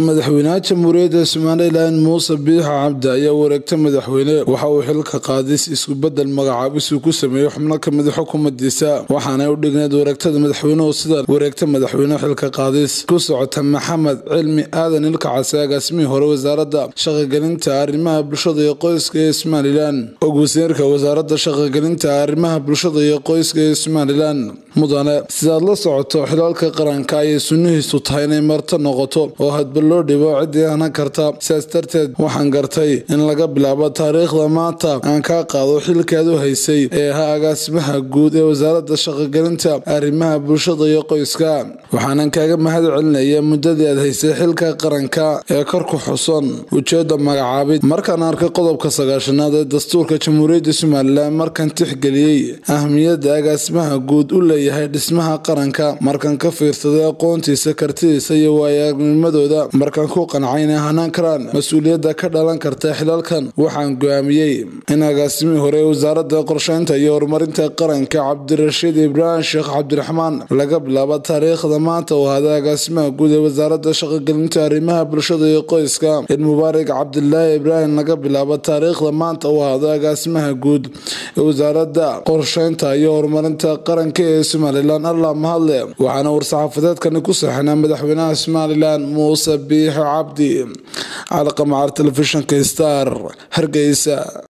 madaxweynaha jamhuuriyadda somalilan muuse biixi cabdi ayaa wareegta madaxweyne waxa uu xilka qaadis iskubedel magacaabis uu ku sameeyey xubno kamid xukuumadiisa waxaanay u dhigneed wareegtada madaxweynuhu sida wareegta madaxweyne xilka qaadis ku socota maxamed cilmi aadan ilkacase agaasimihii hore wasaarada shaqagelinta arrimaha bulshada iyo qoyska ee somalilan og wasiirka wasaarada shaqagelinta arrimaha bulshada iyo qoyska ee somalilan mudane sidaad la socoto xilaalka qaranka ayay sunnihiisu tahay inay marto noqoto oo hadba loo dhibo ciddii hanan karta sidaas darteed waxaan gartay in laga bilaabo taariikhda maanta aan kaa qaado xilkaad u haysay ee ahaa agaasimaha guud ee wasaarada shaqagelinta arrimaha bulshada iyo qoyska waxaanan kaaga mahad celinaya muddadii aad haysay xilka qaranka ee kor ku xusan ujeeda magacaabid markaan arkay qodobka sagaashanaad ee dastuurka jamhuuriyadda somalilan markaan tixgeliyey ahmiyadda agaasimaha guud u leeyahay dhismaha qaranka markaan ka fiirsaday aqoontiisa kartidiisa iyo waayaagnimadooda markaan ku qancay inay hanaan karaan mas-uuliyadda ka dhalan karta xilalkan waxaan go-aamiyey in agaasimihii hore ee wasaarada qorsheynta iyo horumarinta qaranka cabdirashiid ibraahim sheekh cabdiraxmaan laga bilaabo taariikhda maanta uu ahaaday agaasimaha guud ee wasaarada shaqagelinta arrimaha bulshada iyo qoyska in mubaarak cabdilaahi ibraahim laga bilaabo taariikhda maanta uu ahaado agaasimaha guud ee wasaarada qorsheynta iyo horumarinta qaranka ee somalilan allah mahadle waxaana war-saxaafadeedkani ku saxinaa madaxweynaha somalilan muuse biixi cabdi calaqamacar telefishinka star hargeysa